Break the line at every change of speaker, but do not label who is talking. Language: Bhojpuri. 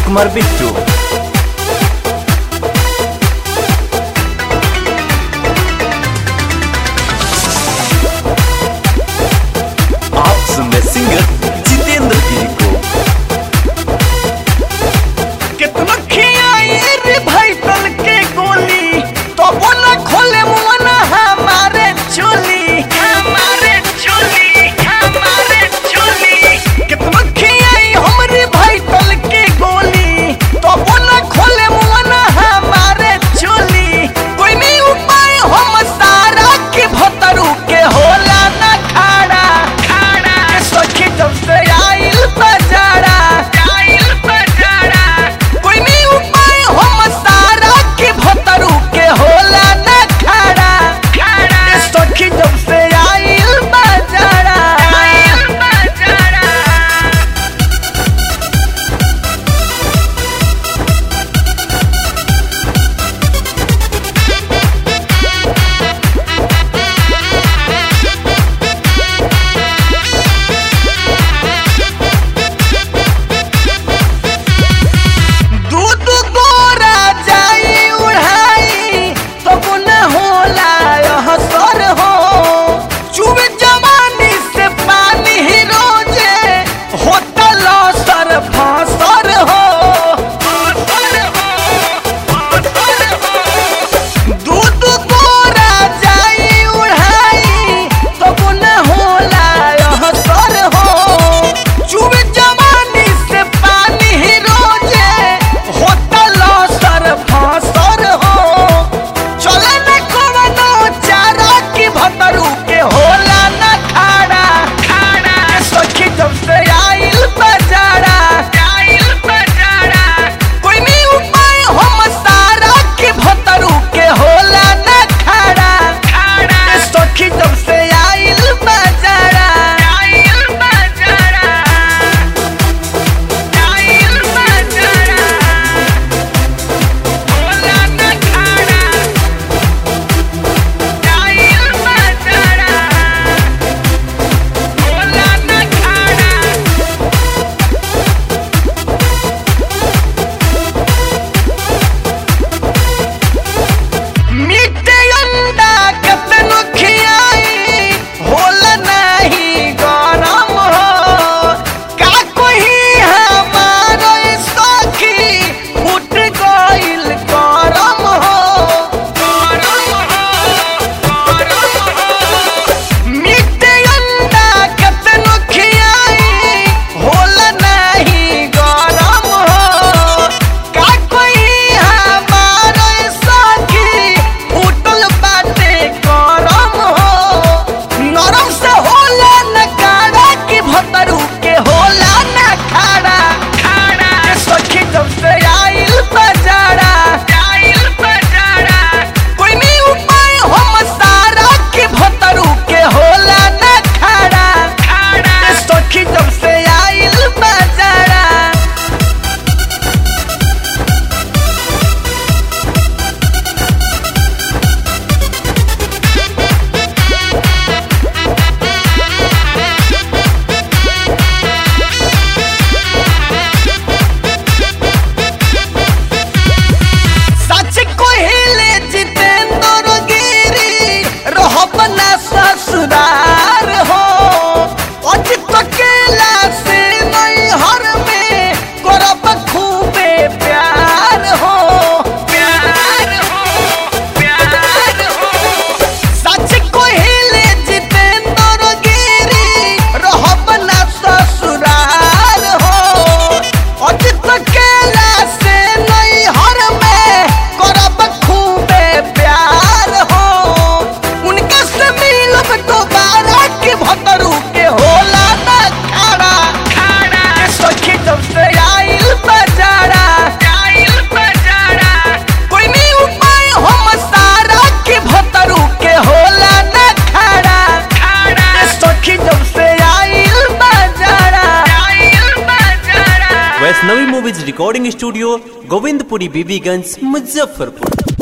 राजकुमार बिट्टू आप सुन रहे सिंगर जितेंद्र गिरी को
कितना खियाई रे भाई तल के गोली तो बोला खोले मुआना हमारे चोली हमारे चोली हमारे चोली कितना खियाई हमरे भाई तल के गोली तो बोला खोले मुआना हमारे चोली कोई नहीं उपाय हम सारा के भतरू के होला ना खाड़ा खाड़ा सखी जब से आइल बजारा आइल बजारा कोई नहीं उपाय हम सारा के भतरू के होला ना खाड़ा खाड़ा सखी जब से आइल बजारा आइल बजारा दूध गोरा जाई उड़ाई तब न होला यह सर हो चुब जवानी से पानी ही रोजे होता लसर फासर हो दूध गोरा जाई उड़ाई तब न होला यह सर हो चुब जवानी से पानी ही रोजे होता लसर फासर हो चले न कोनो चारा की भतरू के होला न खाड़ा खाड़ा सखी जब से आइल बजारा आइल बजारा कोई नहीं उपाय हम सारा के भतरू के होला न खाड़ा खाड़ा सखी जब से आइल बजारा आइल बजारा आइल बजारा होला न खाड़ा आइल बजारा होला न खाड़ा मिटे अंडा कतनो खियाई होल नाही गरम हो का कोही हमारो सखी फुट गइल गरम हो गरम हो गरम हो मिटे अंडा कतनो खियाई होल नाही गरम हो का कोई हमारो सखी फूटल बाटे गरम हो नरम से होला न काड़ा की भतरू के होला न खाड़ा खाड़ा सखी जब से आइल बजारा आइल बजारा कोई नहीं उपाय हम सारा के भतरू के होला न खाड़ा खाड़ा सखी जब से आइल बजारा सच कोहिले जितेंद्र गिरी रहब ना ससुरार हो अजित केला से नहीं हर में करब खूबे प्यार हो प्यार हो प्यार हो सच कोहिले जितेंद्र गिरी रहब ना ससुरार हो अजित केला से नहीं हर में करब खूबे प्यार हो उनका से मिलब दोबारा के भतरू के होला ना खाड़ा खाड़ा सखी जब से आइल बजारा आइल बजारा कोई नहीं उपाय हम सारा के भतरू के होला ना खाड़ा खाड़ा सखी जब से आइल बजारा आइल बजारा
Vaishnavi movies recording studio Govindpuri Bibiganj Muzaffarpur